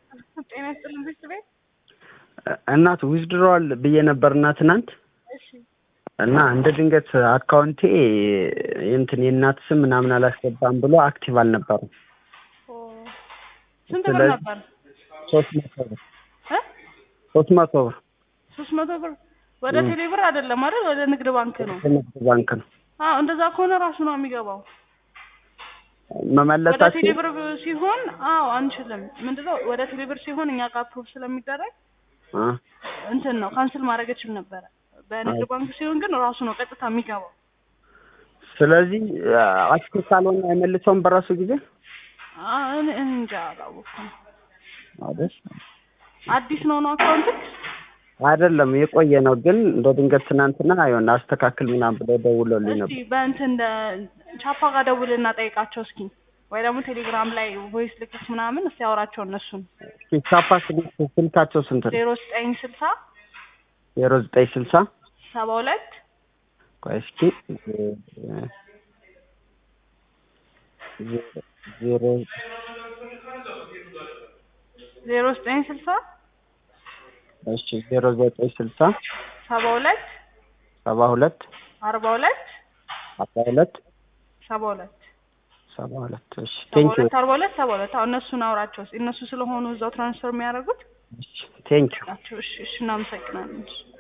ጤና ይስጥልን ቤተሰቤት። እናት ዊዝድሮዋል ብዬ ነበርና ትናንት እሺ እና እንደ ድንገት አካውንቴ እንትን የእናት ስም ምናምን አላስገባም ብሎ አክቲቭ አልነበረም። ኦ፣ ስንት ብር ስለዚህ- ነበር? ሶስት መቶ ብር እ ሶስት መቶ ብር ሶስት መቶ ብር ወደ እ። ቴሌ ብር አይደለም አይደል? ወደ ንግድ ባንክ ነው። ንግድ ባንክ ነው አዎ እንደዛ ከሆነ ራሱ ነው የሚገባው። ወደ መመለሳችን ቴሌ ብር ሲሆን አዎ አንችልም። ምንድነው ወደ ቴሌ ብር ሲሆን እኛ ጋር ፕሩፍ ስለሚደረግ አ፣ እንትን ነው ካንስል ማድረግ እችል ነበረ። በንግድ አዎ። ባንክ ሲሆን ግን ራሱ ነው ቀጥታ የሚገባው። ስለዚህ አክቲቭ ካልሆነ አይመልሰውም በራሱ ጊዜ አ- እኔ እኔ እንጃ አላወኩም። አይደል? አዲስ ነው ነው አካውንት አይደለም የቆየ ነው። ግን እንደ ድንገት ትናንትና አይሆን አስተካክል ምናምን ብለው ደውሎልኝ እስቲ ነበር። በእንትን እንደ ቻፓ ጋር ደውልና ጠይቃቸው እስኪ ወይ ደግሞ ቴሌግራም ላይ ቮይስ ልክስ ምናምን እስቲ ያወራቸው እነሱን ቻፓ ስልካቸው ስንት ነው? ዜሮ ዘጠኝ ስልሳ ዜሮ ዘጠኝ ስልሳ ሰባ ሁለት ቆይ እስኪ ዜ- ዜ- ዜሮ ዜሮ ዘጠኝ ስልሳ እሺ ዜሮ ዘጠኝ ስልሳ ሰባ ሁለት ሰባ ሁለት አርባ ሁለት አርባ ሁለት ሰባ ሁለት ሰባ ሁለት እሺ ሰባ ቴንክ ዩ ሁለት አርባ ሁለት ሰባ ሁለት አሁን እነሱን አውራቸው እስኪ እነሱ ስለሆኑ እዛው ትራንስፈር የሚያደርጉት ቴንክ ዩ ናቸው። እሺ እሺ እናመሰግናለን። እሺ